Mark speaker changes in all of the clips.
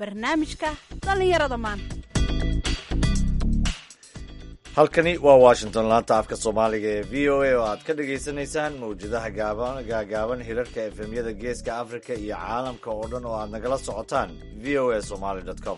Speaker 1: barnaamijka dhallinyarada maanta
Speaker 2: halkani waa washington laanta afka soomaaliga ee v o a oo aad ka dhagaysanaysaan mawjadaha gaagaaban hirarka efemyada geeska africa iyo caalamka oo dhan oo aad nagala socotaan v o a somaly com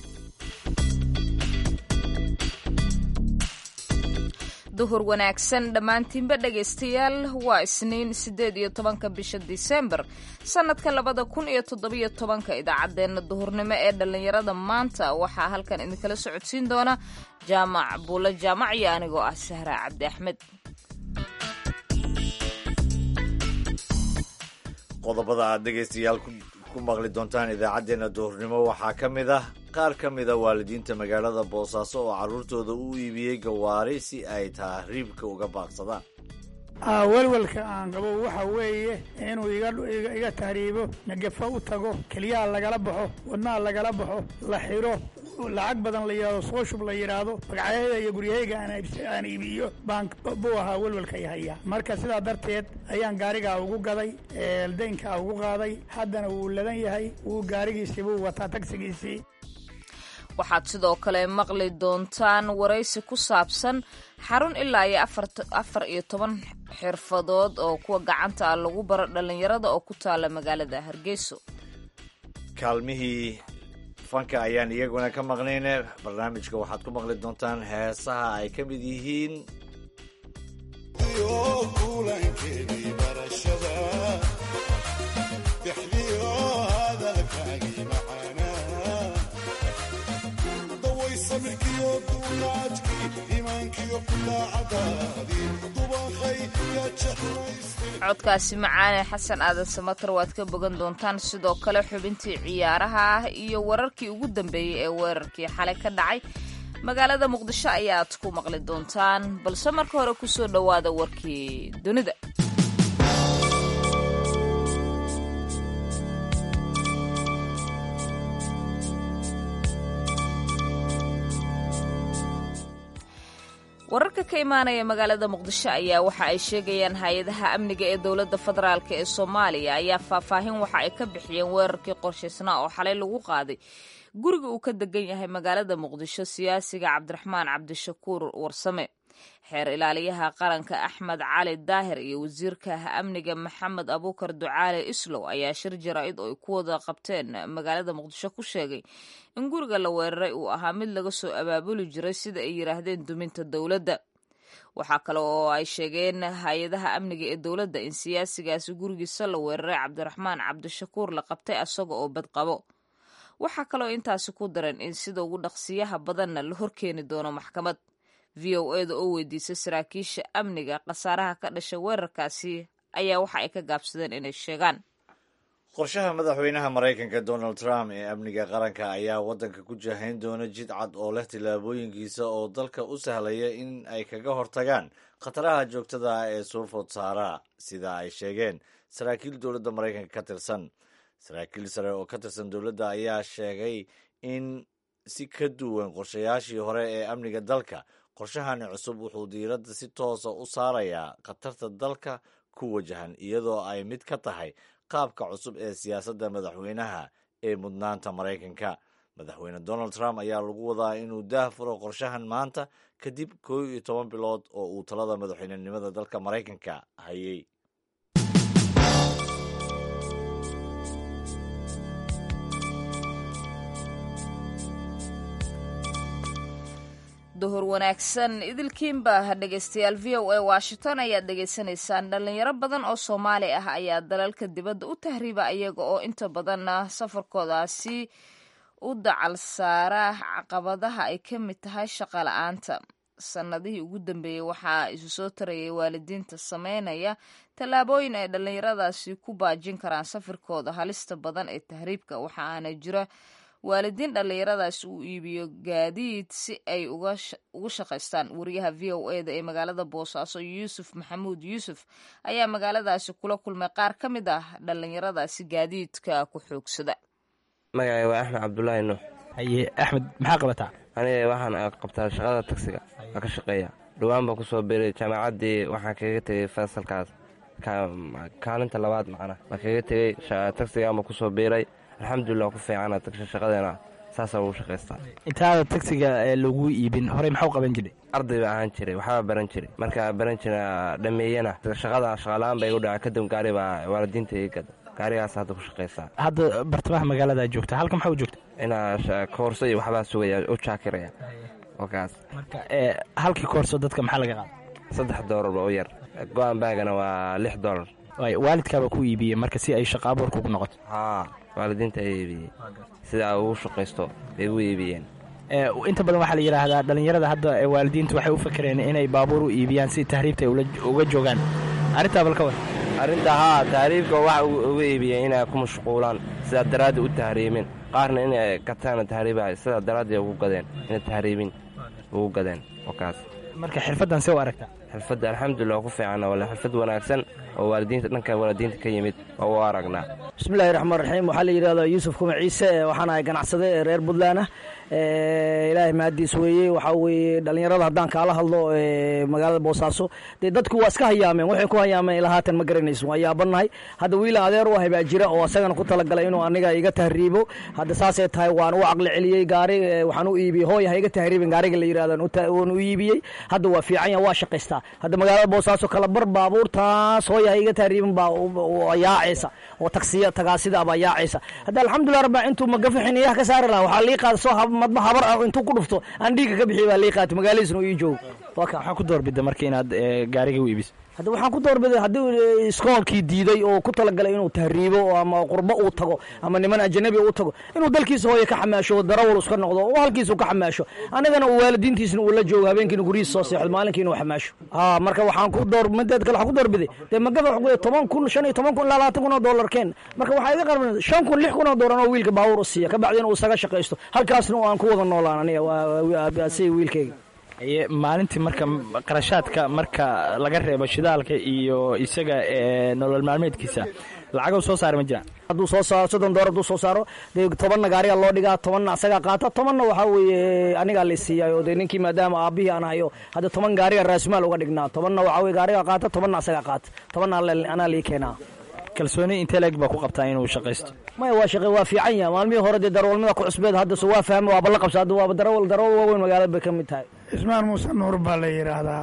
Speaker 3: duhur wanaagsan dhammaantiinba dhegaystayaal waa isniin siddeed iyo tobanka bisha disembar sannadka labada kun iyo toddobiyo tobanka idaacaddeenna duhurnimo ee dhallinyarada maanta waxaa halkan idinkala socodsiin doona jaamac buulo jaamac iyo anigoo ah sahra cabdi axmed
Speaker 2: qodobada aad dhegaystayaal ku maqli doontaan idaacaddeenna duhurnimo waxaa ka mid ah qaar ka mida waalidiinta magaalada boosaaso oo carruurtooda u iibiyey gawaari si ay tahriibka uga baaqsadaan
Speaker 4: welwelka aan qabo waxa weeye inuu iga tahriibo nagafo u tago keliyaha lagala baxo wadnaha lagala baxo la xiro lacag badan la yidhahdo soo shub la yidhaahdo magacyahayda iyo guryahayga aan iibiyo baan buu ahaa welwelka ihaya marka sidaa darteed ayaan gaarigaa ugu gaday daynkaa ugu qaaday haddana wuu ladan yahay wuu gaarigiisii buu wataa tagsigiisii
Speaker 3: waxaad sidoo kale maqli doontaan waraysi ku saabsan xarun ilaa iyo afar iyo toban xirfadood oo kuwa gacanta ah lagu baro dhallinyarada oo ku taala magaalada hargeyso
Speaker 2: kaalmihii fanka ayaan iyaguna ka maqnayne barnaamijka waxaad ku maqli doontaan heesaha ay ka mid yihiin
Speaker 3: codkaasi macaane xasan aadan samatar waad ka bogan doontaan sidoo kale xubintii ciyaaraha ah iyo wararkii ugu dambeeyey ee weerarkii xalay ka dhacay magaalada muqdisho ayaad ku maqli doontaan balse marka hore kusoo dhowaada warkii dunida wararka ka imaanaya magaalada muqdisho ayaa waxa ay sheegayaan hay-adaha amniga ee dowladda federaalk ee soomaaliya ayaa faahfaahin waxa ay ka bixiyeen weerarkii qorshaysnaa oo xalay lagu qaaday guriga uu ka degan yahay magaalada muqdisho siyaasiga cabdiraxmaan cabdishakuur warsame xeer ilaaliyaha qaranka axmed cali daahir iyo wasiirka amniga maxamed abuukar ducaale islow ayaa shir jaraa-id oo ay ku wada qabteen magaalada muqdisho ku sheegay in guriga la weeraray uu ahaa mid laga soo abaabuli jiray sida ay yidhaahdeen duminta dowladda waxaa kale oo ay sheegeen hay-adaha amniga ee dowladda in siyaasigaasi gurigiisa la weeraray cabdiraxmaan cabdishakuur la qabtay asaga oo badqabo waxaa kaloo intaasi ku daran in sida ugu dhaqsiyaha badanna la horkeeni doono maxkamad v o eda oo weydiisay saraakiisha amniga khasaaraha ka dhashay weerarkaasi ayaa waxa ay ka gaabsadeen inay sheegaan
Speaker 2: qorshaha madaxweynaha maraykanka donald trump ee amniga qaranka ayaa waddanka ku jahayn doona jid cad oo leh tillaabooyinkiisa oo dalka u sahlaya in ay kaga hortagaan khataraha joogtada ah ee soo food saara sida ay sheegeen saraakiil dowladda maraykanka ka tirsan saraakiil sare oo ka tirsan dowladda ayaa sheegay in si ka duwan qorshayaashii hore ee amniga dalka qorshahani cusub wuxuu diiradda si toosa u saarayaa khatarta dalka ku wajahan iyadoo ay mid ka tahay qaabka cusub ee siyaasadda madaxweynaha ee mudnaanta maraykanka madaxweyne donald trump ayaa lagu wadaa inuu daah furo qorshahan maanta kadib koo iyo toban bilood oo uu talada madaxweynenimada dalka maraykanka hayay
Speaker 3: duhur wanaagsan idilkiinba dhegaystayaal v o a washington ayaad dhegaysanaysaan dhalinyaro badan oo soomaali ah ayaa dalalka dibadda u tahriiba iyaga oo inta badanna safarkoodaasi u dacal saara caqabadaha ay ka mid tahay shaqa la-aanta sannadihii ugu dambeeyey waxaa isu soo tarayay waalidiinta sameynaya tallaabooyin ay dhallinyaradaasi ku baajin karaan safirkooda halista badan ee tahriibka waxa aana jira waalidiin dhallinyaradaas uu iibiyo gaadiid si ay ugu shaqaystaan wariyaha v o eda ee magaalada boosaaso yuusuf maxamuud yuusuf ayaa magaaladaasi kula kulmay qaar ka mid ah dhallinyaradaasi gaadiidka ku xoogsada
Speaker 5: magacay waa axmed cabdulaahi nuux
Speaker 6: haye axmed maxaa qabataa
Speaker 5: aniga waxaan qabtaa shaqada tagsiga waa ka shaqeeya dhowaan baan kusoo biray jaamacaddii waxaan kaga tegey fasalkaas kaalinta labaad macna baan kaga tegey tagsigaan baan kusoo biiray alxamdulilah ku fiicana tagsha shaqadeena saasaa ugu shaqaystaa
Speaker 6: intaada tagsiga ee lagu iibin horey maxuu qaban jiray
Speaker 5: arday baa ahaan jiray waxbaa baran jiray markaa baran jira dhameeyana shaqada shaqaala-aan baa igu dhaca kadib gaari baa waalidiinta ii gada gaarigaas hadda ku shaqaysaa
Speaker 6: hadda bartamaha magaalada joogta halka maxaa u joogta
Speaker 5: inaa koorso iyo waxbaa sugaya u jaakiraya oo kaas
Speaker 6: marka ee halkii koorso dadka maxaa laga qaada
Speaker 5: saddex doolarba u yar go-aan baagana waa lix doolar
Speaker 6: waay waalidkaaba ku iibiyey marka si ay shaqa abuurka ugu noqoto
Speaker 5: haa waalidiinta ay iibiyey sidaa ugu shaqaysto bay ugu iibiyeen
Speaker 6: ee inta badan waxaa la yidhaahdaa dhallinyarada hadda ee waalidiintu waxay u fakereen inay baabuur u iibiyaan si tahriibta ay ula- uga joogaan arrintaa bal ka war
Speaker 5: arrinta haa tahriibka waxa uga iibiyeen inay ku mashquulaan sidaa daraaddi u tahriibin qaarna inay gataana tahriiba sidaa daraaddi ugu gadeen inay tahriibin ugu gadeen oo kaas
Speaker 6: marka xirfaddan see u aragtaa
Speaker 5: xirfadda alxamdulilah ku fiicanna wala xirfad wanaagsan oo waalidiinta dhanka waalidiinta ka yimid oo u aragnaa
Speaker 7: bismillahi raxmaan raxiim waxaa la yidhahdaa yuusuf kuma ciise waxaan ahay ganacsade ee reer puntland ah ilaahay mahadiis weeye waxaa weeye dhallinyarada haddaan kaala hadlo ee magaalada boosaaso dee dadku waa iska hayaameen waxay ku hayaameen ilaa haatan ma garanayso waa yaabannahay hadda wiila adeer u ahay baa jira oo asagana ku talagalay inuu aniga iga tahriibo hadda saasay tahay waan u caqli celiyey gaari ee, waxaan u iibiyey hooy ha iga tahriibin gaariga la yidhahdan waan u iibiyey hadda waa fiican yahay waa shaqaystaa hadda magaalada boosaaso kala bar baabuurtaas hooy ha iga tahriibin baa u- u- yaacaysa oo taksiya tagaasida baa yaacaysa hadda alxamdulilah rabbi intuu magafa xiniyaha ka saari lahaa waxaa lii qaada soo hab- madba habar ah intuu ku dhufto aan dhiigga ka bixiy baa lii qaatay magaaladiisna uu ii joogo waa ka
Speaker 6: maxaa ku doorbida marka inaad ee, gaariga u iibiso
Speaker 7: hadda waxaan ku doorbiday haddii eh, iskoolkii diiday oo ku talagalay inuu tahriibo oo ama qurbo uu tago ama niman ajanabi uu tago inuu dalkiisa hooye ka xamaasho darawal iska noqdo oo halkiisa uu ka xamaasho annagana uu waalidiintiisna uu la joogo habeenkiina guryihiisa soo seexdo maalinkiina uu xamaasho haa marka waxaan ku door mideed kale waxaan ku doorbiday dee magafa wuxuu leeyahay toban kun shan iyo toban kun ilaa labaatan kun oo dollar keen marka waxaa iga qarban shan kun lix kun oo doolar oo wiilka baabuur u siiya ka bacdina uu isaga shaqaysto halkaasna aan ku wada noolaan aniga waa- waa waa- si wiilkayga
Speaker 6: Ee, maalintii marka qarashaadka marka laga reebo shidaalka iyo isaga ee, nolol maalmeedkiisa lacago soo saara ma jiraan
Speaker 7: hadduu soo saaro soddon doolar hadduu soo saaro dee tobanna gaariga loo dhigaa tobanna asagaa qaata tobanna waxaa weeye anigaa la siiyayo dee ninkii maadaama aabbihii aan hayo hadda toban gaariga raasmaal uga dhignaa tobanna waxaa weye gaariga qaata tobanna asagaa qaata tobanna alla- anaa lii keenaa
Speaker 6: kalsooni intee leeg baa ku qabtaa inuu shaqaysto
Speaker 7: maya waa shaqe waa fiican yahay maalmihii hore dee darawalnimada ku cusbeed hadda se waa fahmay waaba la qabsa hadda waaba darawal darawal waaweyn magaalada bay ka mid tahay
Speaker 4: cismaan muuse nuur baa la yidhaahdaa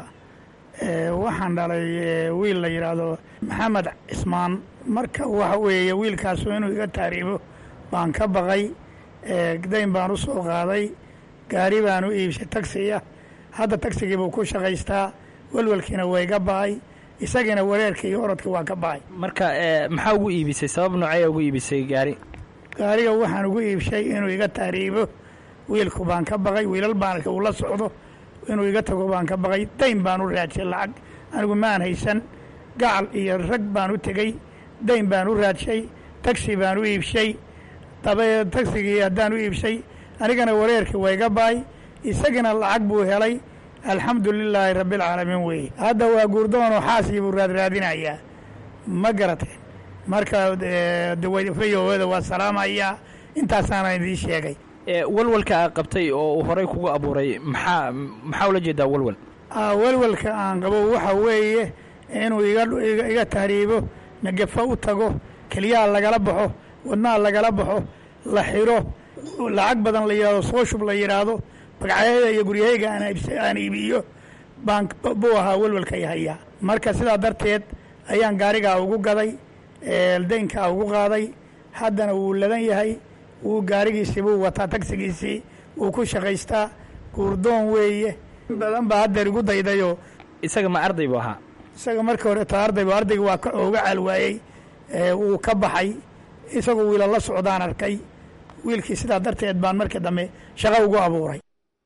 Speaker 4: ee, waxaan dhalay ee, wiil la yidhaahdo maxamed cismaan marka waxa weeye wiilkaasu inuu iga taariibo baan ka baqay ee, dayn baan u soo qaaday gaari baan u iibshay tagsiya hadda tagsigii buu ku shaqaystaa welwelkiina waa iga ba'ay isagiina wareerka iyo orodka waa ka ba'ay
Speaker 6: marka ee, maxaa ugu iibisay sabab noocee ugu iibisay gaari
Speaker 4: gaariga waxaan ugu iibshay inuu iga taariibo wiilku baan ka baqay wiilal baan arkay uu la socdo inuu iga tago baan ka baqay dayn baan u raadshay lacag anigu maan haysan gacal iyo rag baan u tegey dayn baan u raadshay tagsi baan u iibshay dabe tagsigii haddaan u iibshay anigana wareerkii waa iga ba'ay isagina lacag buu helay alxamdu lilaahi rabbialcaalamiin weeye hadda waa guurdoonoo xaasii buu raadraadinayaa ma garateen marka eh, dawayfayowada waa salaamayaa intaasaana idiin sheegay
Speaker 6: ee, walwalka aad qabtay oo uu horey kugu abuuray maxaa maxaa ula jeedaa walwal
Speaker 4: Ah, welwelka aan qabo waxa weeye inuu iga iga- iga tahriibo nagafa u tago keliyaha lagala baxo wadnaha lagala baxo la xiro lacag badan la yidhahdo soo shub la yidhaahdo bagcayaeda iyo guryahayga aan iibs- aan iibiyo baan buu ahaa welwelka i hayaa marka sidaa darteed ayaan gaarigaa ugu gaday ee, daynkaa ugu qaaday haddana wuu ladan yahay wuu gaarigiisii buu wataa tagsigiisii wuu ku shaqaystaa guurdoon weeye in badan baa haddeer igu daydayoo
Speaker 6: isaga ma arday buu ahaa
Speaker 4: isaga markii hore ta ardayba ardayga waa ka ooga caalwaayey ee, wuu ka baxay isagoo wiila la socdaan arkay wiilkii sidaa darteed baan markii dambe shaqo ugu abuuray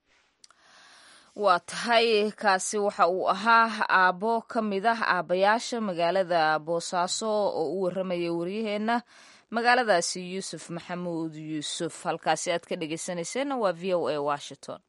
Speaker 3: waa tahay kaasi waxa uu ahaa aabbo ka mid ah aabbayaasha magaalada boosaaso oo u warramaya waryaheenna magaaladaasi yuusuf maxamuud yuusuf halkaasi aad ka dhegeysanayseena waa v o a washington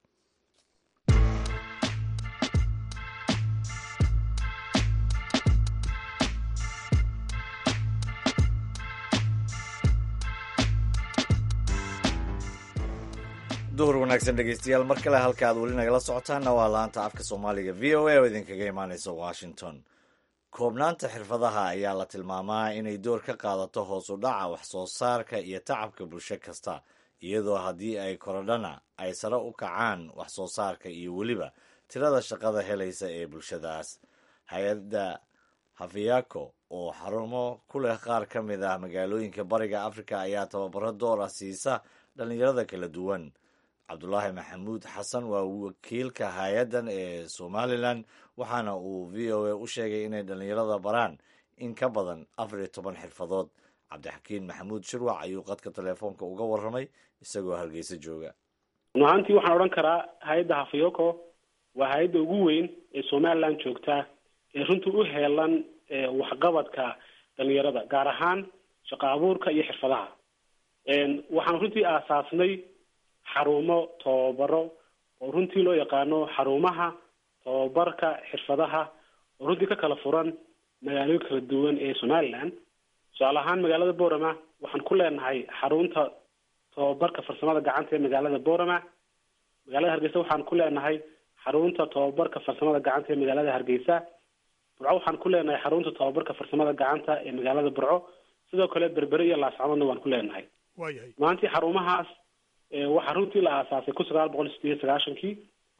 Speaker 2: duhur wanaagsan dhegeystayaal mar kale halka aad weli nagala socotaanna waa laanta afka soomaaliga v o a oo idinkaga imaaneysa washington koobnaanta xirfadaha ayaa la tilmaamaa inay door ka qaadato hoos u dhaca wax soo saarka iyo tacabka bulsho kasta iyadoo haddii ay korodhana ay sare u kacaan wax soo saarka iyo weliba tirada shaqada helaysa ee bulshadaas hay-adda hafiyako oo xarumo ku leh qaar ka mid ah magaalooyinka bariga afrika ayaa tababaro door ah siisa dhallinyarada kala duwan cabdulaahi maxamuud xasan waa wakiilka hay-addan ee somalilan waxaana uu v o a u sheegay inay dhallinyarada baraan in ka badan afar iyo toban xirfadood cabdixakiin maxamuud shirwac ayuu qadka teleefoonka uga warramay isagoo hargeysa jooga
Speaker 8: run ahaantii waxaan odhan karaa hay-adda hafiyoko waa hay-adda ugu weyn ee somalilan joogta ee runtii u heelan waxqabadka dhalinyarada gaar ahaan shaqo abuurka iyo xirfadaha waxaan runtii aasaasnay xarumo tababaro oo runtii loo yaqaano xarumaha tababarka xirfadaha oo runtii ka kala furan magaalooyin kala duwan ee somaliland tusaale ahaan magaalada borama waxaan ku leenahay xarunta tababarka farsamada gacanta ee magaalada borama magaalada hargeysa waxaan ku leenahay xarunta tababarka farsamada gacanta ee magaalada hargeysa burco waxaan ku leenahay xarunta tababarka farsamada gacanta ee magaalada burco sidoo kale berbere iyo laascadoodna waan ku leenahay
Speaker 9: waayahay
Speaker 8: maantii xarumahaas waxaa runtii la aasaasay kun sagaal boqol sideed iyo sagaashankii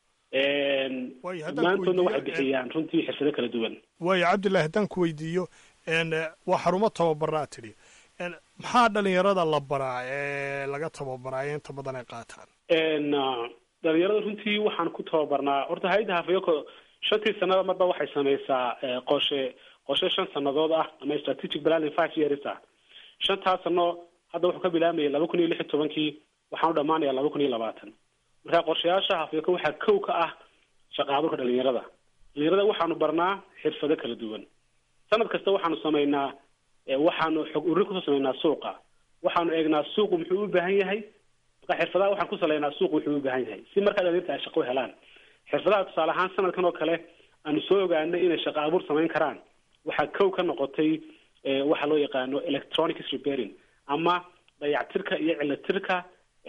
Speaker 9: Waayo, haddaan ku
Speaker 8: dhammaantoodna waxay
Speaker 9: weydiiyo,
Speaker 8: bixiyaan runtii xirfado kala duwan
Speaker 9: waayo cabdillahi haddaan ku weydiiyo n waa xarumo tababaraa tidhi n maxaa dhalinyarada la baraa ee laga tababaraa ee inta badan ay qaataan
Speaker 8: n dhalinyarada runtii waxaan ku tababarnaa horta hay-adda hafayoko shantii sanada marba waxay sameysaa eh, qorshe qorshe shan sanadood ah ama strategic planning five years ah shantaas sano hadda wuxuu ka bilaabmayay laba kun iyo lix iyo tobankii waxaan u dhamaanaya laba kun iyo labaatan marka qorshayaasha hafayoko waxaa kow ka ah shaqa abuurka dhalinyarada dhalinyarada waxaanu barnaa xirfado kala duwan sanad kasta waxaanu sameynaa eh, waxaanu xog ururin kusoo sameynaa suuqa waxaanu eegnaa suuqu muxuu u baahan yahay marka xirfadaha waxaan ku saleynaa suuqu wuxuu u baahan yahay si markaa dhalinyarta ay shaqo u helaan xirfadaha tusaale ahaan sanadkan oo kale aanu soo ogaanay inay shaqo abuur samayn karaan waxaa kow ka noqotay eh, waxa loo yaqaano electronics repairing ama dayactirka iyo cilatirka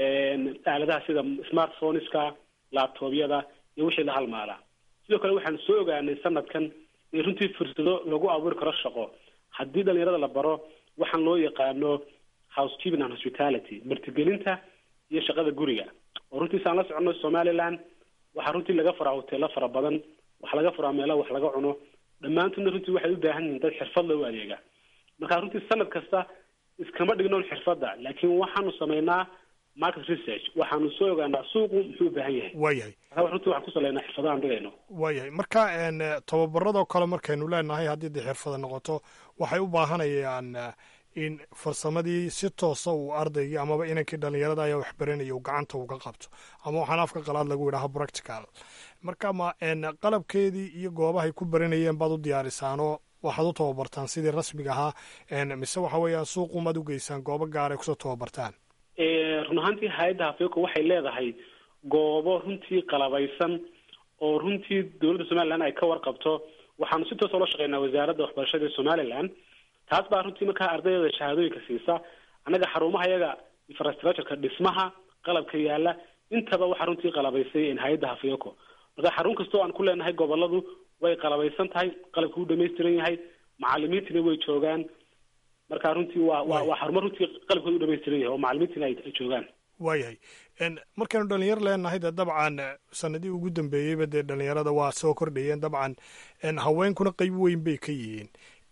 Speaker 8: aaladaha sida smartphoneska laptopyada iyo wixii la halmaala sidoo kale waxaan soo ogaanay sanadkan in runtii fursado lagu abuuri karo shaqo haddii dhalinyarada la baro waxaan loo yaqaano housekeeping and hospitality martigelinta iyo shaqada guriga oo runtii saan la soconno somaliland waxaa runtii laga furaa hoteelo fara badan waxaa laga furaa meelaha wax laga cuno dhammaantoodna runtii waxay u baahan yihiin dad xirfad loo adeega marka runtii sanad kasta iskama dhignoon xirfadda laakiin waxaanu sameynaa market research waxaanu soo ogaanaa suuqu muxuu u baahan yahay
Speaker 9: waayahay
Speaker 8: marka runtii waxaan ku saleynaa xirfadahaan dhigayno
Speaker 9: waayahay marka n tababaradoo kale markaynu leenahay haddii dee xirfada noqoto waxay u baahanayaan eh, in farsamadii si toosa uu ardaygii amaba inankii dhalinyarada ayaa wax baranaya uu gacanta uga qabto ama waxaan afka qalaad lagu yidhaaha practical marka ma n qalabkeedii iyo goobahay ku baranayeen baad u diyaarisaanoo waxaad u tababartaan sidii rasmiga ahaa n mise waxa weeyaan suuqumaad u geysaan goobo gaar ay kusoo tababartaan
Speaker 8: Eh, run ahaantii hay-adda hafeeko waxay leedahay goobo runtii qalabaysan oo runtii dowladda somaliland ay ka warqabto waxaanu si toos ula shaqeynaa wasaaradda waxbarashada ee somaliland taas baa runtii markaa ardayda shahaadooyinka siisa annaga xarumaha yaga infrastructureka dhismaha qalabka yaala intaba waxaa runtii qalabaysay hay-adda hafeeko marka xarun kastoo aan ku leenahay goboladu way qalabaysan tahay qalabka u dhamaystiran yahay macalimiintina way joogaan marka runtii waa waa waa xarumo runtii qalabkooda u dhamaystiran yahay oo macalimiintina ay ay joogaan
Speaker 9: waayahay n markaynu dhalinyar leenahay dee dabcan eh, sanadihii ugu dambeeyeyba dee dhalinyarada waa soo kordhayeen dabcan n haweenkuna qeyb weyn bay ka yihiin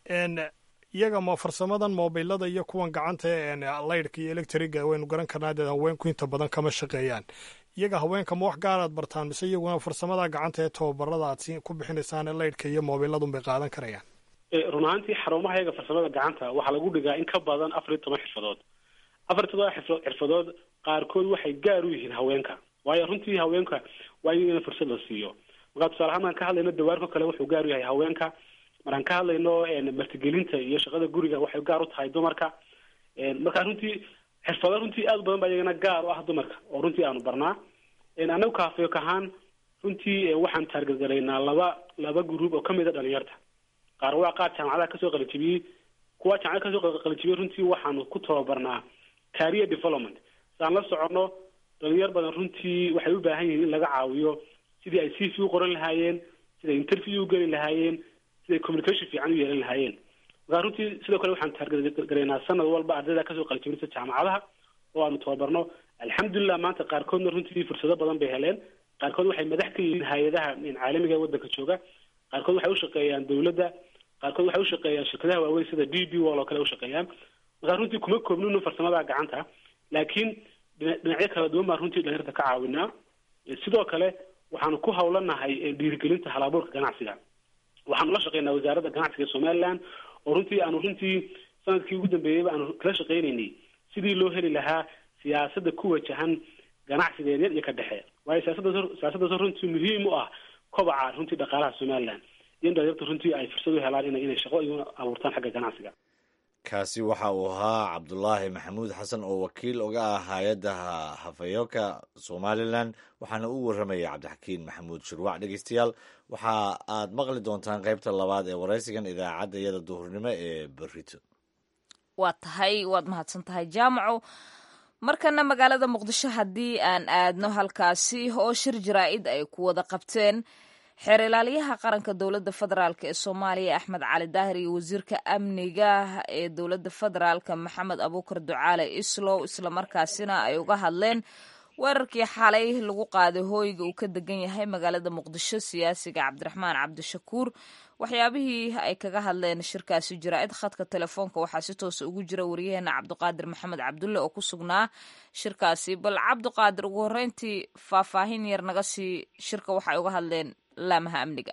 Speaker 9: n iyaga ma farsamadan mobilada iyo kuwan gacanta ee n laydhka iyo electriga waynu garan karnaa dee haweenku inta badan kama shaqeeyaan iyaga haweenka ma wax gaaraad bartaan mise iyaguna farsamada gacanta ee tababarada aad si ku bixinaysaan ee laydhka iyo mobiladun bay qaadan karayaan
Speaker 8: Eh, run ahaantii xarumaha yaga farsamada gacanta waxaa lagu dhigaa in ka badan afar iyo toban xirfadood afar iyo toban xirfa- xirfadood qaarkood waxay gaar u yihiin haweenka waayo runtii haweenka waa in fursad la siiyo markaa tusaale ahaan markaan ka hadlayno dawaarko kale wuxuu gaar u yahay haweenka markaan ka hadlayno en, martigelinta iyo shaqada guriga waxay gaar u tahay dumarka En, marka runtii xirfado runtii aad u badan baa iyagana gaar u ah dumarka oo runtii aanu barnaa En, anagu kaafeek ahaan runtii eh, waxaan taargetgaraynaa laba laba gruub oo kamid a dhalinyarta qaar waa qaar jaamacadaha kasoo qalijibiyey kuwa jaamacada kasoo qalijibiyey runtii waxaanu ku tababarnaa career development saan la soconno dhalinyar badan runtii waxay u baahan yihiin in laga caawiyo sidii ay cv u qoran lahaayeen siday interview u geli lahaayeen siday communication fiican u yeelan lahaayeen markaa runtii sidoo kale waxaan taargaraynaa sanad walba ardayda kasoo qalijibinta jaamacadaha oo aanu tababarno alxamdulilah maanta qaarkoodna runtii fursado badan bay heleen qaarkood waxay madax ka yihiin hay-adaha caalamiga ee waddanka jooga qaarkood waxay ushaqeeyaan dawladda qaarkood waxay ushaqeeyaan shirkadaha waaweyn sida d b wall oo kale ushaqeeyaan markaa runtii kuma koobnino farsamada gacanta laakiin dhinacyo kala duwan baan runtii dhalinyarta ka caawinaa sidoo kale waxaanu ku hawlanahay dhiirigelinta halabuurka ganacsiga waxaanu la shaqeynaa wasaaradda ganacsiga ee somaliland oo runtii aanu runtii sanadkii ugu dambeeyeyba aanu kala shaqeynaynay sidii loo heli lahaa siyaasadda ku wajahan ganacsiga yaryar iyo ka dhexe waayo siyaasada siyaasaddaas runtii muhiim u ah kobaca runtii dhaqaalaha somaliland iyo in dhalinyarta runtii ay fursad u helaan ina inay shaqo igu abuurtaan xagga ganacsiga
Speaker 2: kaasi waxa uu ahaa cabdulaahi maxamuud xasan oo wakiil uga ah hay-adda hafayooka somalilan waxaana u warramayay cabdixakiin maxamuud shirwac dhegeystayaal waxa aad maqli doontaan qaybta labaad ee waraysigan idaacadda iyada duhurnimo ee berito
Speaker 3: waa tahay waad mahadsan tahay jaamaco markana magaalada muqdisho haddii aan aadno halkaasi oo shir jaraa-id ay ku wada qabteen xeer ilaaliyaha qaranka dowladda federaalk ee soomaaliya axmed cali daahir iyo wasiirka amniga ee dowladda federaalk maxamed abuukar ducaale islow islamarkaasina ay uga hadleen weerarkii xalay lagu qaaday hooyga uu ka degan yahay magaalada muqdisho siyaasiga cabdiraxmaan cabdishakuur waxyaabihii ay kaga hadleen shirkaasi jaraa-id khadka telefoonka waxaa si toosa ugu jira wariyaheena cabdiqaadir maxamed cabdulle oo ku sugnaa shirkaasi bal cabdiqaadir ugu horreyntii faahfaahin yar naga sii shirka waxay uga hadleen laamaha amniga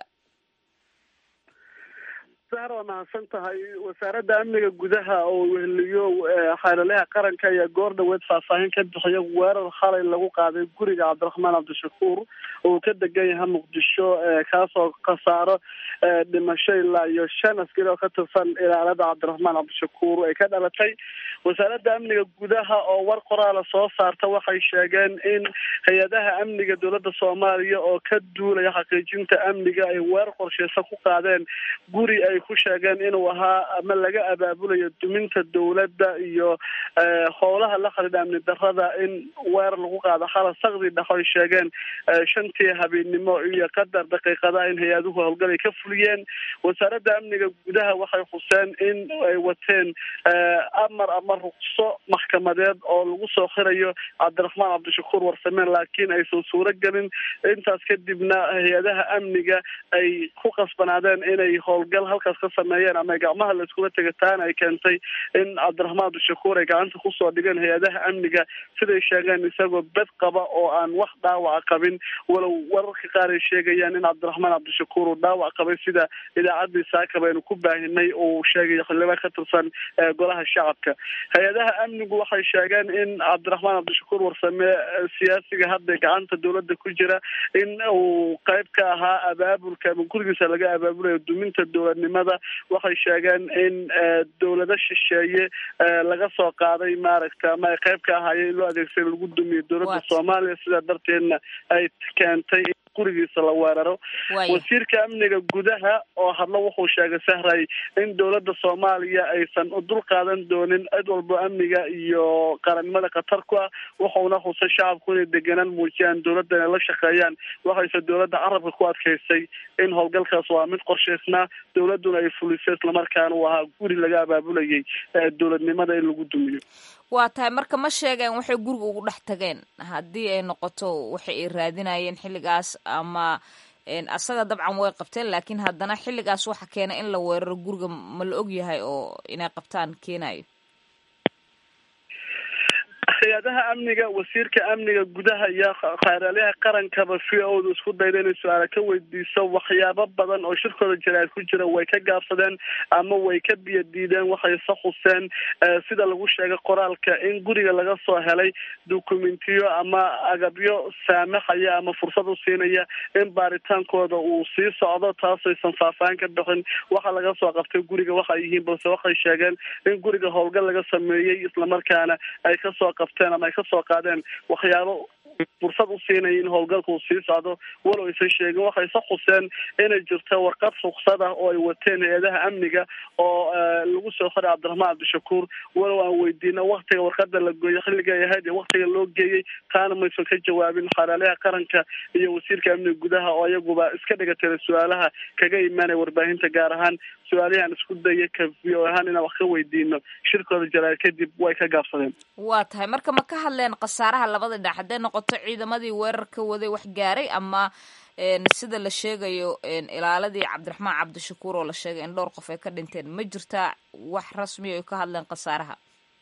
Speaker 10: sahar waa mahadsan tahay wasaaradda amniga gudaha oo weheliyo xeelalaha qaranka ayaa goor dhaweed faahfaahin ka bixiya weerar xalay lagu qaaday guriga cabdiraxmaan cabdishakuur oo ka degan yahay muqdisho kaasoo khasaaro dhimasho ilaa iyo shan askari oo ka tirsan ilaalada cabdiraxmaan cabdishakuur ay ka dhalatay wasaaradda amniga gudaha oo war qoraala soo saarta waxay sheegeen in hay-adaha amniga dowladda soomaaliya oo ka duulaya xaqiijinta amniga ay weerar qorsheysa ku qaadeen guri ay ku sheegeen inuu ahaa ama laga abaabulayo duminta dowladda iyo howlaha la xidhiidha amni darrada in weerar lagu qaado xala sakdi dhex ay sheegeen shantii habeennimo iyo qadar daqiiqada in hay-aduhu howlgal ay ka fuliyeen wasaaradda amniga gudaha waxay xuseen in ay wateen amar ama ruqso maxkamadeed oo lagu soo xirayo cabdiraxmaan cabdishakuur warsameen laakiin aysan suuro gelin intaas kadibna hay-adaha amniga ay ku qasbanaadeen inay howlgal halkaas ka sameeyeen ama gacmaha la iskula tegataana ay keentay in cabdiraxmaan cabdishakuur ay gacanta kusoo dhigeen hay-adaha amniga siday sheegeen isagoo bed qaba oo aan wax dhaawaca qabin walow wararka qaar ay sheegayaan in cabdiraxmaan cabdishakuur uu dhaawac qabay sida idaacaddii saaka baynu ku baahinay uu sheegay xildhibaan ka tirsan golaha shacabka hay-adaha amnigu waxay sheegeen in cabdiraxmaan cabdishakuur warsame siyaasiga hadda gacanta dowladda ku jira in uu qayb ka ahaa abaabulka ama gurigiisa laga abaabulayo duminta dowladnimada waxay sheegeen in dowlado shisheeye laga soo qaaday maaragta ama ay qayb ka ahaayeen in loo adeegsada lagu dumiyo dowladda soomaaliya sidaa darteedna ay keentay in gurigiisa la weeraro wasiirka amniga gudaha oo hadlo wuxuu sheegay sahray in dowladda soomaaliya aysan u dul qaadan doonin cid walbo amniga iyo qarannimada khatar ku ah wuxuuna xusay shacabku inay deganaan muujiyaan dowladda inay la shaqeeyaan waxayse dowladda carabka ku adkaysay in howlgalkaas waa mid qorshaysnaa dowladduna ay fulisay islamarkaana uu ahaa guri laga abaabulayay dowladnimada in lagu dumiyo
Speaker 3: waa tahay marka ma sheegeen waxay guriga ugu dhex tageen haddii ay noqoto waxay ay raadinayeen xilligaas ama asaga dabcan way qabteen laakiin haddana xilligaas waxa keena in la weeraro guriga ma la og yahay oo inay qabtaan keenayo
Speaker 10: hay-adaha amniga wasiirka amniga gudaha iyo khayraalaha qarankaba v o da isku dayda inay su-aala ka weydiiso waxyaabo badan oo shirkooda jaraad ku jira way ka gaabsadeen ama way ka biyo diideen waxayse xuseen sida lagu sheegay qoraalka in guriga laga soo helay dukumentiyo ama agabyo saamaxaya ama fursad u siinaya in baaritaankooda uu sii socdo taasaysan faahfaahin ka bixin waxa laga soo qabtay guriga waxay yihiin balse waxay sheegeen in guriga howlgal laga sameeyey islamarkaana ay kasoo qabteen ama ay kasoo qaadeen waxyaabo fursad u siinaya in howlgalka uu sii socdo walow aysan sheegin waxayse xuseen inay jirto warqad ruksad ah oo ay wateen hay-adaha amniga oo lagu soo qoray cabdiraxmaan cabdishakuur walow aan weydiino waktiga warqada la gooyey xilliga ay ahayd iyo waktiga loo geeyey taana maysan ka jawaabin xalaalaha qaranka iyo wasiirka amniga gudaha oo iyaguba iska dhiga tira su-aalaha kaga imaanaya warbaahinta gaar ahaan su-aalihii aan isku dayay ka v o ahaan inaan wax ka weydiino shirkooda jaraal kadib way ka gaabsadeen
Speaker 3: waa tahay marka ma ka hadleen khasaaraha labada dhinac hadday noqoto ciidamadii weerarka waday wax gaaray ama sida la sheegayo ilaaladii cabdiraxmaan cabdishakuur oo la sheegay in dhowr qof ay ka dhinteen ma jirtaa wax rasmiya ay ka hadleen khasaaraha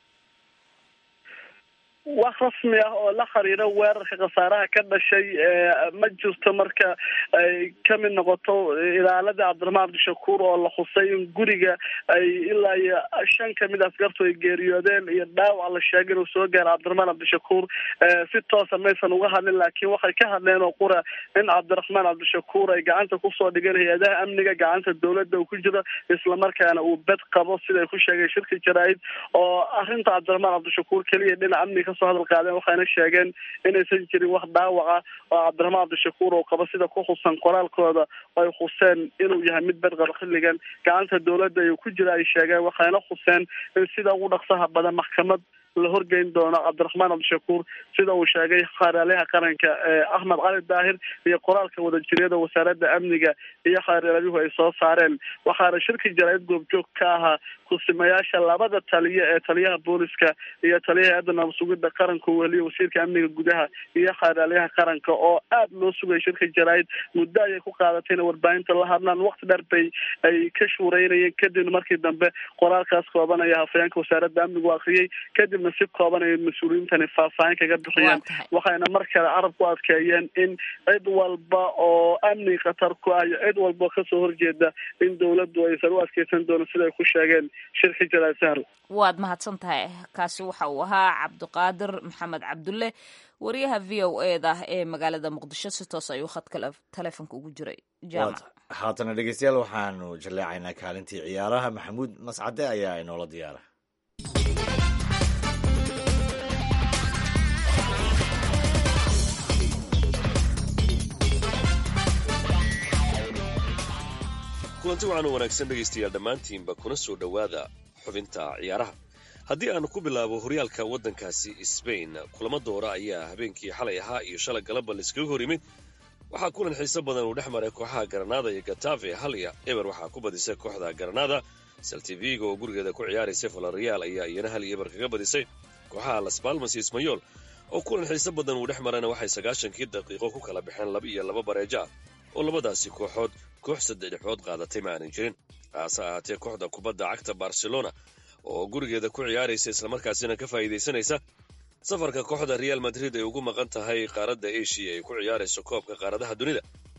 Speaker 10: wax rasmi ah oo la xiriira weerarka khasaaraha ka dhashay ma jirto marka ay kamid noqoto ilaaladii cabdiraxmaan cabdishakuur oo la xusay in guriga ay ilaa iyo shan kamid askartu ay geeriyoodeen iyo dhaawac la sheegay inuu soo gaara cabdiraxmaan cabdishakuur si toosa maysan uga hadlin laakiin waxay ka hadleen oo qura in cabdiraxmaan cabdishakuur ay gacanta kusoo dhigeen hay-adaha amniga gacanta dowladda uu ku jiro islamarkaana uu bed qabo siday ku sheegay shirka jaraa-id oo arrinta cabdiraxmaan cabdishakuur keliya dhinaca amniga kasoo hadal qaadeen waxayna sheegeen inaysan jirin wax dhaawaca oo cabdiraxmaan cabdishakuur oo qabo sida ku xusan qoraalkooda ay xuseen inuu yahay mid bed qabo xilligan gacanta dowladda ayuu ku jira ay sheegeen waxayna xuseen in sida ugu dhaqsaha badan maxkamad la horgeyn doono cabdiraxmaan cabdishakuur sida uu sheegay xaaraalaha qaranka axmed cali daahir iyo qoraalka wadajiryada wasaaradda amniga iyo xaaraaladuhu ay soo saareen waxaana shirki jaraa'id goobjoog ka ahaa kusimayaasha labada taliya ee taliyaha booliska iyo taliyaha hay-adda nabadsugidda qaranka uu weliyo wasiirka amniga gudaha iyo xaaraalaha qaranka oo aad loo sugay shirka jaraa'id muddo ayay ku qaadatay inay warbaahinta la hadlaan waqti dheer bay ay ka shuureynayeen kadibna markii dambe qoraalkaas koobanaya hafayeenka wasaaradda amnigu akriyey kadib si kooban ay mas-uuliyiintani faahfaahin kaga bixiyeen waxayna mar kale carab ku adkeeyeen in cid walba oo amni khatar ku ah iyo cid walba oo kasoo horjeeda in dowladdu aysan u adkeysan doonin sida ay ku sheegeen shirki jalaal sahl
Speaker 3: waad mahadsan tahay kaasi waxa uu ahaa cabdiqaadir maxamed cabdulle wariyaha v o e da ee magaalada muqdisho si toos ayuu khadka taleefonka ugu jiray jaamac
Speaker 2: haatana dhegeystayaal waxaanu jaleecaynaa kaalintii ciyaaraha maxamuud mascade ayaa inoola diyaara
Speaker 11: kulanti waxaanu wanaagsan dhegaystayaal dhammaantiinba kuna soo dhowaada xubinta ciyaaraha haddii aan ku bilaabo horyaalka waddankaasi sbain kulamo doora ayaa habeenkii xalay ahaa iyo shalay galaba laiskaga hor yimid waxaa kulan xiiso badan uu dhex maray kooxaha garanada iyo gatafe halya eber waxaa ku badisay kooxda garanada saltivigo oo gurigeeda ku ciyaaraysay valorial ayaa iyana hal iyo eber kaga badisay kooxaha las balmas iyo ismayol oo kulan xiiso badan uu dhex marayna waxay sagaashankii daqiiqo ku kala baxeen laba iyo laba bareejo ah oo labadaasi kooxood koox saddexdhexood qaadatay ma aanan jirin haase ahaatee kooxda kubadda cagta barcelona oo gurigeeda ku ciyaaraysa islamarkaasina ka faa'iidaysanaysa safarka kooxda real madrid ay ugu maqan tahay qaaradda eshiya ay ku ciyaarayso koobka qaaradaha dunida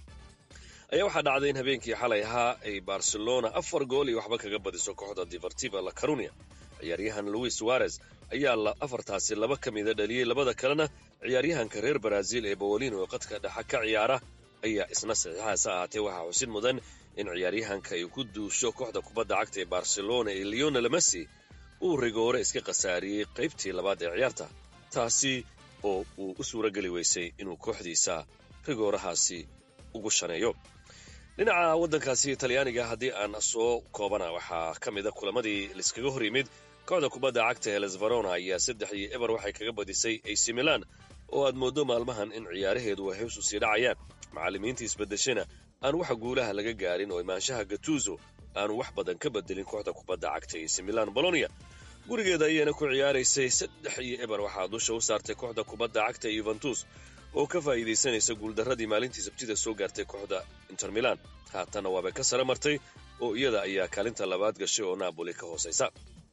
Speaker 11: ayaa waxaa dhacday in habeenkii xalay ahaa ay barcelona afar gool iyo waxba kaga badiso kooxda divertiva la carunia ciyaaryahan louis suarez ayaa afartaasi laba ka mida dhaliyey labada kalena ciyaaryahanka reer baraazil ee bawolino ee qadka dhexa ka ciyaara ayaa isna saxiixahaase ahaatee waxaa xusid mudan in ciyaaryahanka ay ku duusho kooxda kubadda cagta ee barcelona ee leonel messi uu rigoore iska khasaariyey qaybtii labaad ee ciyaarta taasi oo uu u suurageli weysay inuu kooxdiisa rigoorahaasi ugu shaneeyo dhinaca waddankaasi talyaaniga haddii aan soo koobana waxaa ka mida kulamadii laiskaga hor yimid kooxda kubadda cagta ee lesvarona ayaa saddex iyo eber waxay kaga badisay ac milan oo aad mooddo maalmahan in ciyaaraheedu ay hoos u sii dhacayaan macallimiintii isbedeshana aan wax guulaha laga gaarin oo imaanshaha gatuzo aanu wax badan ka bedelin kooxda kubadda cagta ac milan bolonia gurigeeda ayaana ku ciyaaraysay saddex iyo eber waxaa dusha u saartay kooxda kubadda cagta yuventus oo ka faa'iidaysanaysa guuldarradii maalintii sabtida soo gaartay kooxda inter milan haatanna waabay ka sare martay oo iyada ayaa kaalinta labaad gashay oo naaboli ka hoosaysa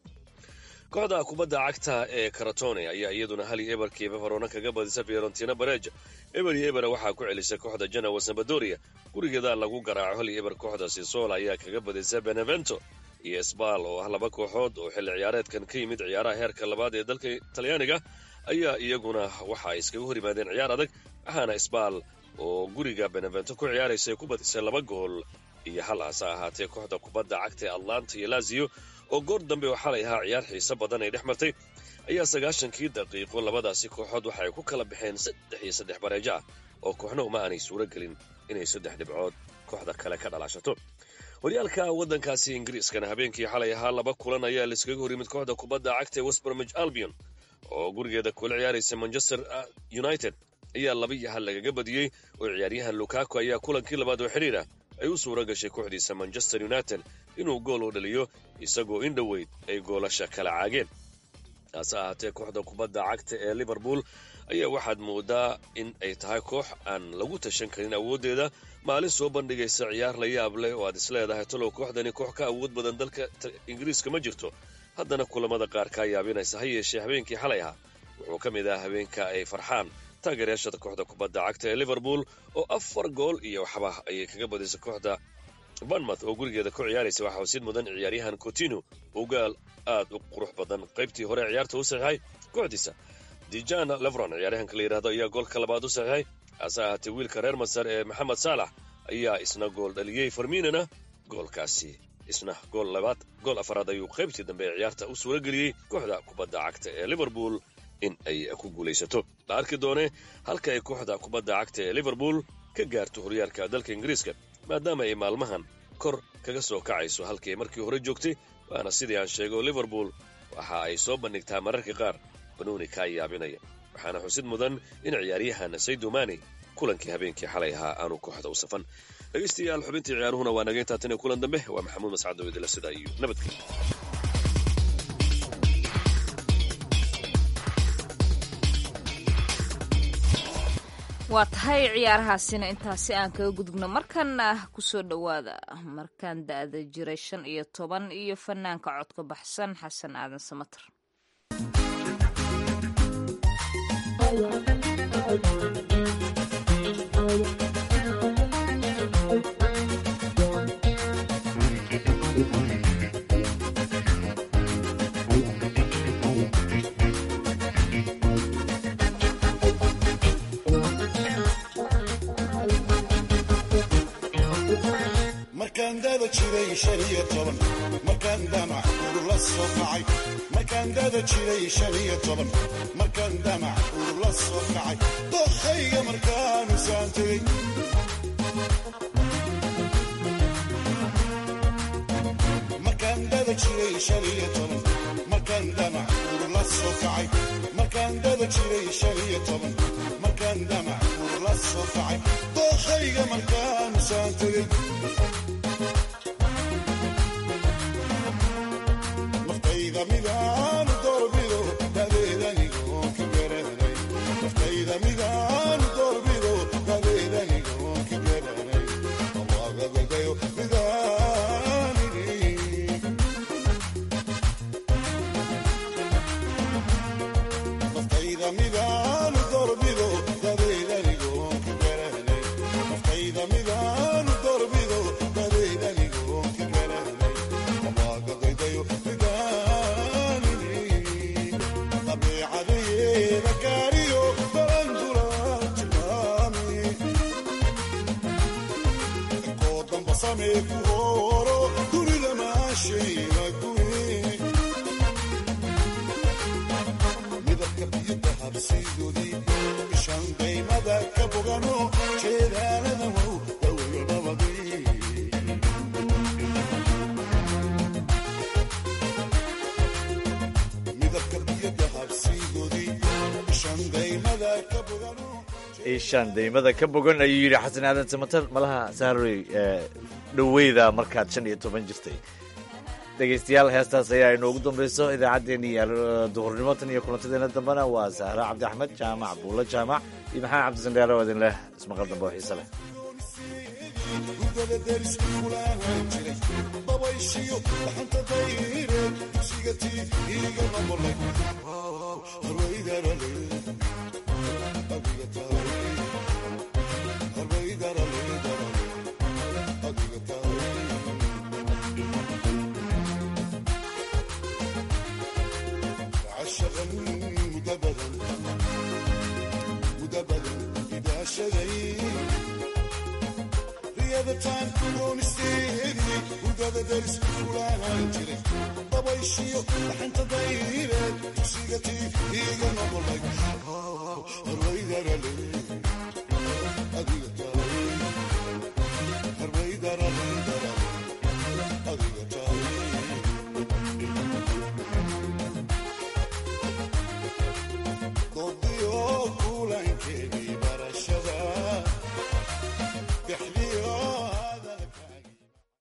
Speaker 11: kooxda kubadda cagta ee karatone ayaa iyaduna hali eberkiiba farona kaga badisa fiorentina bareja eber iyo ebera waxaa ku celisay kooxda janawa sambadoria gurigeeda lagu garaaco hali eber kooxda sisol ayaa kaga badisa benevento iyo sbal oo ah laba kooxood oo xilli ciyaareedkan ka yimid ciyaaraha heerka labaad ee dalka talyaaniga ayaa iyaguna waxa ay iskaga hor yimaadeen ciyaar adag waxaana sbal oo guriga benevento ku ciyaaraysa ku badisay laba gool iyo hal hase ahaatee kooxda kubadda cagta ee atlanta iyo lazio oo goor dambe oo xalay ahaa ciyaar xiiso badan ay dhex martay ayaa sagaashankii daqiiqo labadaasi kooxood waxa ay ku kala baxeen saddex iyo saddex bareejo ah oo kooxna uma aanay suuro gelin inay saddex dhibcood kooxda kale ka dhalaashato horyaalka waddankaasi ingiriiskana habeenkii xalay ahaa laba kulan ayaa laiskaga hor yimid kooxda kubadda cagta ee westbromage albion oo gurigeeda kula ciyaaraysa manchester united ayaa laba iyo hal lagaga badiyey oo ciyaaryahan lukaku ayaa kulankii labaad oo xidhiir ah ay u suura gashay kooxdiisa manchester united inuu gool u dhaliyo isagoo in dhoweyd ay goolasha kala caageen taase ahaatee kooxda kubadda cagta ee liverpool ayaa waxaad moodaa in ay tahay koox aan lagu tashan karin awooddeeda maalin soo bandhigaysa ciyaar la yaab leh oo aad isleedahay talow kooxdani koox ka awood badan dalka ingiriiska ma jirto haddana kulamada qaar kaa yaabinaysa ha yeeshee habeenkii xalay ahaa wuxuu ka mid ah habeenka ay farxaan taageerayaashada kooxda kubadda cagta ee liverpool oo afar gool iyo waxba ayay kaga badisay kooxda banmouth oo gurigeeda ku ciyaaraysa waxaa wasiid mudan ciyaaryahan cotino oo gaal aad u qurux badan qaybtii hore ciyaarta u saxiixay kooxdiisa dijana levron ciyaaryahanka la yidhahdo ayaa goolka labaad u saxiixay hase ahaatee wiilka reer masar ee maxamed saalax ayaa isna gool dhaliyey farmiinana goolkaasi isna gool labaad gool afaraad ayuu qaybtii dambe ee ciyaarta u suura geliyey kooxda kubadda cagta ee liverpool in ay ku guulaysato la arki doone halka ay kooxda kubadda cagta ee liverpool ka gaarto horyaalka dalka ingiriiska maadaama ay maalmahan kor kaga soo kacayso halkii ay markii hore joogtay waana sidii aan sheego liverpool waxa ay soo bandhigtaa mararka qaar banuuni kaa yaabinaya waxaana xusid mudan in ciyaaryahan saydumani kulankii habeenkii xalay ahaa aanu kooxda u safan dhegaystayaal xubintii ciyaaruhuna waa naga intaa tan iyo kulan dambe waa maxamuud mascado idila sidaa iyo nabadgelyo
Speaker 3: waa tahay ciyaarahaasina intaasi aan kaga gudubno markana kusoo dhowaada markaan da-da jiray shan iyo toban iyo fanaanka codka baxsan xasan aadan samater
Speaker 12: markaan dada jiray shan iyo toban markaan damac urula soo kacay markaan dada jiray shan iyo toban markaan damac urula soo kacay dokhayga markaanu saan tegey markaan dada jiray shan iyo toban markaan damac urula soo kacay markaan dada jiray shan iyo toban markaan damac urula soo kacay dokhayga markaanu saan tegey midaanu doorbido dadeedanigoon ka garanay naftayda midaanu doorbido dadeedanigoon ka garanay allaagagadayo midaanini naftayda midaanu doorbido dadeedanigoon ka garanay naftayda midaanu doorbido dadeedanigoon ka garanay allaagagadayo midabka biyo dahabsiidoodii ishan daymada ka bogano jeedaalada wow dawladabadii midabka biyo dahabsiidoodii ishan daymada ka bogano
Speaker 2: ishaan daymada ka bogan ayuu yidhi xasan aadan samater malaha saarey dhoweyda markaad shan iyo toban jirtay dhegaystayaal heestaas ayaa inoogu dambayso idaacaddeenni duhurnimo tan iyo kulantadeena dambena waa sahra cabdi axmed jaamac buulo jaamac iyo maxamed cabdisandheere oo idin leh ismaqal dambe oo xiise leh
Speaker 12: gudada derisku kulaahan jiray dabayshiyo dhaxanta dayreed dugsiga tii iiga noqolay harwaydarale adiga tahay harwaydarale adiga tahay عشقا مدبرا مدبرا إذا شغي رياضة تان كون استيدي ودادا درس فلان جري بابا dabayshiyo dhaxanta dayreed dugsiga tii iiga noqolay arwaydarale